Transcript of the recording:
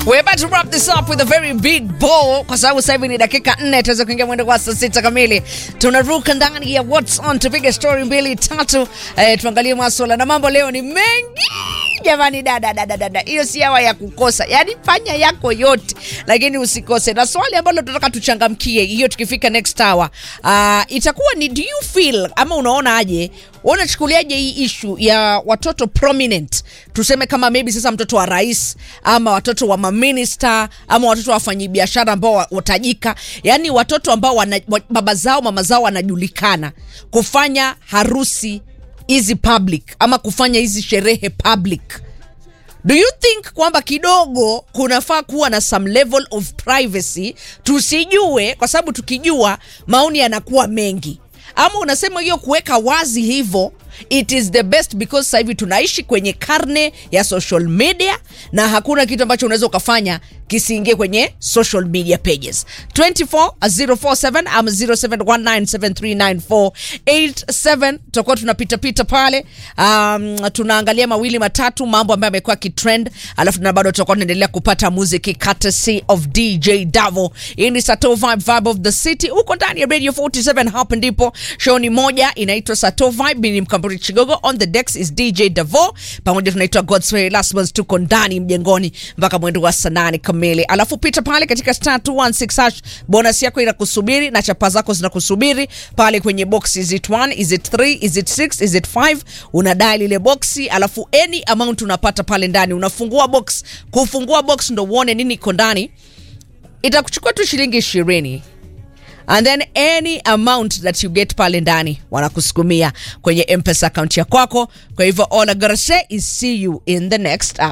We're about to wrap this up with a very big ball kwa sababu sasa hivi ni dakika nne tuweze kuingia mwendo kwa saa sita kamili. Tunaruka ndani ya What's on tupige story mbili tatu, eh, tuangalie maswala na mambo leo ni mengi jamani, dada dada dada, hiyo si hawa ya kukosa, yaani fanya yako yote, lakini usikose. Na swali ambalo tunataka tuchangamkie hiyo tukifika next hour, uh, itakuwa ni do you feel ama unaona aje unachukuliaje hii ishu ya watoto prominent tuseme kama maybe sasa mtoto wa rais ama watoto wa maminista ama watoto wa wafanyabiashara ambao wa- watajika yani watoto ambao wana, wa- baba zao mama zao wanajulikana kufanya harusi hizi public ama kufanya hizi sherehe public do you think kwamba kidogo kunafaa kuwa na some level of privacy tusijue kwa sababu tukijua maoni yanakuwa mengi ama unasema hiyo kuweka wazi hivyo it is the best because sasa hivi tunaishi kwenye karne ya social media na hakuna kitu ambacho unaweza ukafanya kisiingie kwenye social media pages 24047 ama 0719739487 tutakuwa tunapitapita pale um, tunaangalia mawili matatu mambo ambayo amekuwa kitrend alafu na bado tutakuwa tunaendelea kupata muziki courtesy of dj davo hii ni sato vibe vibe of the city huko ndani ya radio 47 hapa ndipo show ni moja inaitwa sato vibe Mimi ni mkamburi chigogo on the decks is dj davo pamoja tunaitwa godsway lasmans tuko ndani mjengoni mpaka mwendo wa saa nane kamili alafu pita pale katika star 216 hash bonus yako inakusubiri na chapa zako zinakusubiri pale kwenye box is it 1 is it 3 is it 6 is it 5 unadai lile boxi alafu any amount unapata pale ndani unafungua box kufungua box ndo uone nini iko ndani itakuchukua tu shilingi ishirini and then any amount that you get pale ndani wanakusukumia kwenye mpesa account ya kwako kwa hivyo all I gotta say is see you in the next hour